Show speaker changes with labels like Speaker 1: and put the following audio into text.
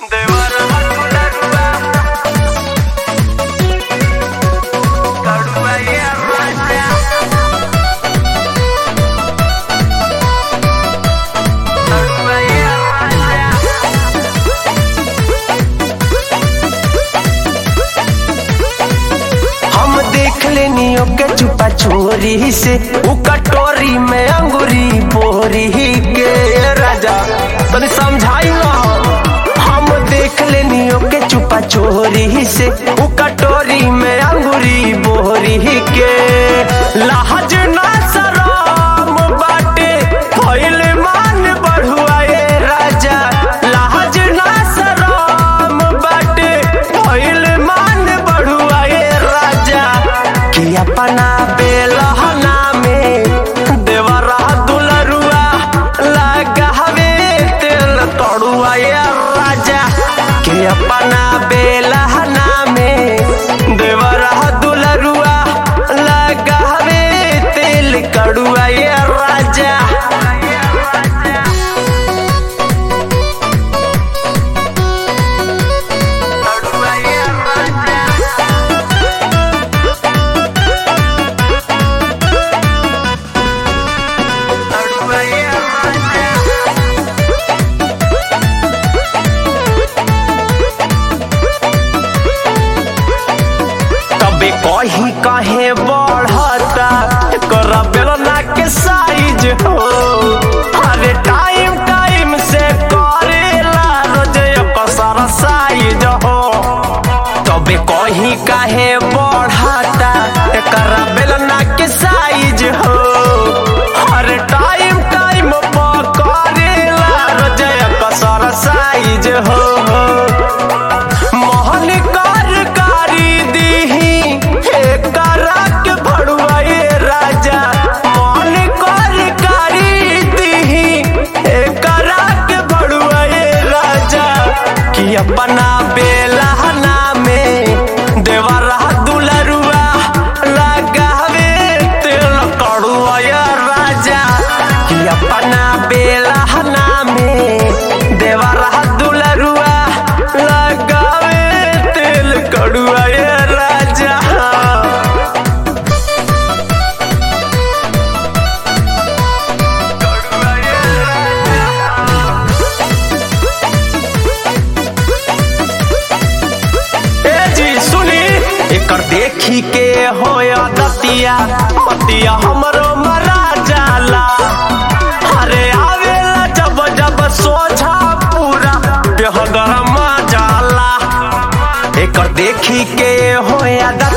Speaker 1: चोरी से उ कटोरी में अंगूरी बोरी के राजा तनी समझाई ना हम देख लेनी ओके चुपा चोरी से उ कटोरी में अंगूरी बोरी के लाज ना शरम बाटे भइल मान बढ़ुआ ए राजा लाज ना शरम बाटे भइल मान बढ़ुआ ए राजा कि अपना बेलहना में देवरा दुलरुआ लगावे तेल तड़ुआ ए राजा कि अपना बेलहना में देवरा दुलरुआ लगावे तेल कड़ुआ ए राजा तबे कही कहे बढ़ता कर बेलना के साइज हो अरे टाइम टाइम से करेला रोज कसर साइज हो तबे कही कहे बढ़ता कर बेलना के साइज हो अरे टाइम टाइम पर करेला रोज कसर साइज हो मोहन कारकारी दीही एकरा के भड़ुआए राजा मोहन कारकारी दीही एकरा के भड़ुआए राजा कि अपना बेलहना में देवरा दुलरुआ लगावे तेल कड़ुआ राजा कि अपना बेलहना में देवरा दुलरुआ लगावे तेल कड़ुआ राजा ए जी सुनी एकर देखी के होया दतिया पतिया हमरो मरा जाला अरे आवेला जब जब सोझा पूरा देह गरमा जाला एकर देखी के होया दतिया